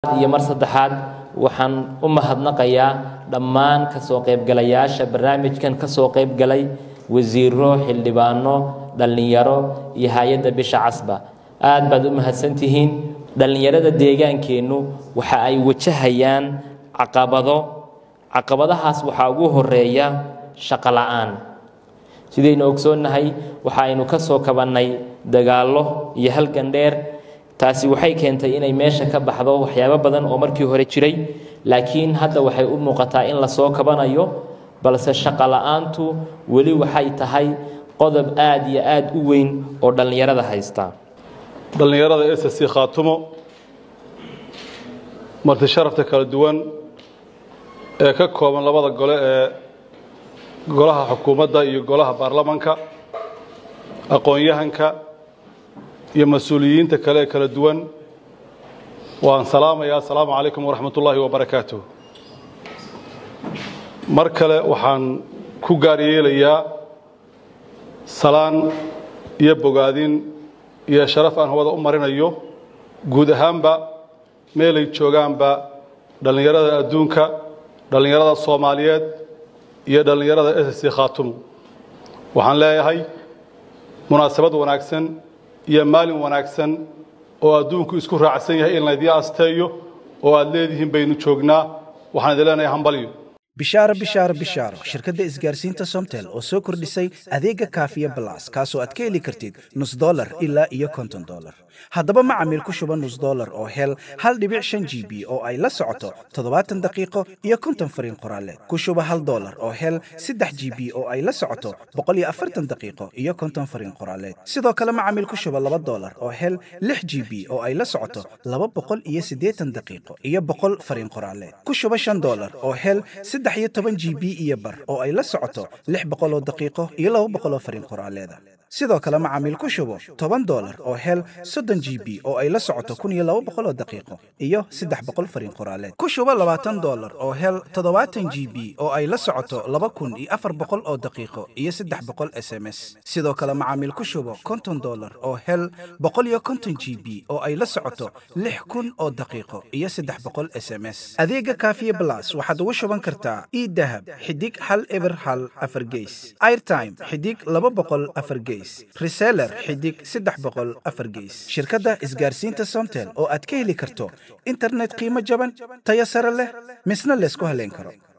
iyo mar saddexaad waxaan u mahadnaqayaa dhammaan kasoo qaybgalayaasha barnaamijkan kasoo qaybgalay wasiiro xildhibaano dhallinyaro iyo hay-adda bisha casba aad baad u mahadsantihiin dhallinyarada deegaankeennu waxa ay wajahayaan caqabado caqabadahaas waxaa ugu horeeya shaqo la-aan sidaynu ogsoonnahay waxa aynu ka soo kabannay dagaallo iyo halgan dheer taasi waxay keentay inay meesha ka baxdo waxyaabo badan oo markii hore jiray laakiin hadda waxay u muuqataa in lasoo kabanayo balse shaqo la-aantu weli waxay tahay qodob aad iyo aad u weyn oo dhallinyarada haysta dhallinyarada s c khaatumo marti sharafta kala duwan ee ka kooban labada gole ee golaha xukuumadda iyo golaha baarlamanka aqoon-yahanka iyo mas-uuliyiinta kale ee kala duwan waan salaamayaa asalaamu calaykum waraxmat ullaahi wabarakaatuh mar kale waxaan ku gaar yeelayaa salaan iyo bogaadin iyo sharaf aan hawada u marinayo guud ahaanba meelay joogaanba dhallinyarada adduunka dhallinyarada soomaaliyeed iyo dhallinyarada s c khaatumo waxaan leeyahay munaasabad wanaagsan iyo maalin wanaagsan oo adduunku isku raacsan yahay in laydii asteeyo oo aad leedihiin baynu joognaa waxaan idin leenahay hambalyo bishaaro bishaaro bishaaro shirkadda isgaarsiinta somtel oo soo kordhisay adeega kaafiya balas kaasoo aad ka heli kartid nus dolar ilaa iyo konton dolar haddaba macamiil ku shuba nus dolar oo hel hal dhibic shan g b oo ay la socoto toddobaatan daqiiqo iyo konton fariin qoraaleed ku shuba hal dolar oo hel saddex g b oo ay la socoto boqol iyo afartan daqiiqo iyo konton fariin qoraaleed sidoo kale macamiil ku shuba laba dolar oo hel lix g b oo ay la socoto laba boqol iyo siddeetan daqiiqo iyo boqol fariin qoraaleed ku shuba shan dolar oo hel saddex iyo toban g b iyo bar oo ay la socoto lix boqol oo daqiiqo iyo laba boqol oo fariin qoraaleeda sidoo kale macaamiil ku shubo toban dolar oo hel soddon g b oo ay la socoto kun iyo laba boqol oo daqiiqo iyo saddex boqol fariin qoraaleed ku shubo labaatan dolar oo hel toddobaatan g b oo ay la socoto laba kun iyo afar boqol oo daqiiqo iyo saddex boqol s m s sidoo kale macaamiil ku shubo konton dolar oo hel boqol iyo konton g b oo ay la socoto lix kun oo daqiiqo iyo saddex boqol s m s adeega kaafiye blas waxaad ugu shuban kartaa idahab xidig hal eber hal afar geys airtime xidig laba boqol afar geys reseller xidig saddex boqol afar geys shirkadda isgaarsiinta somtel oo aad ka heli karto internet qiimo jaban tayo sare leh misna laysku haleyn karo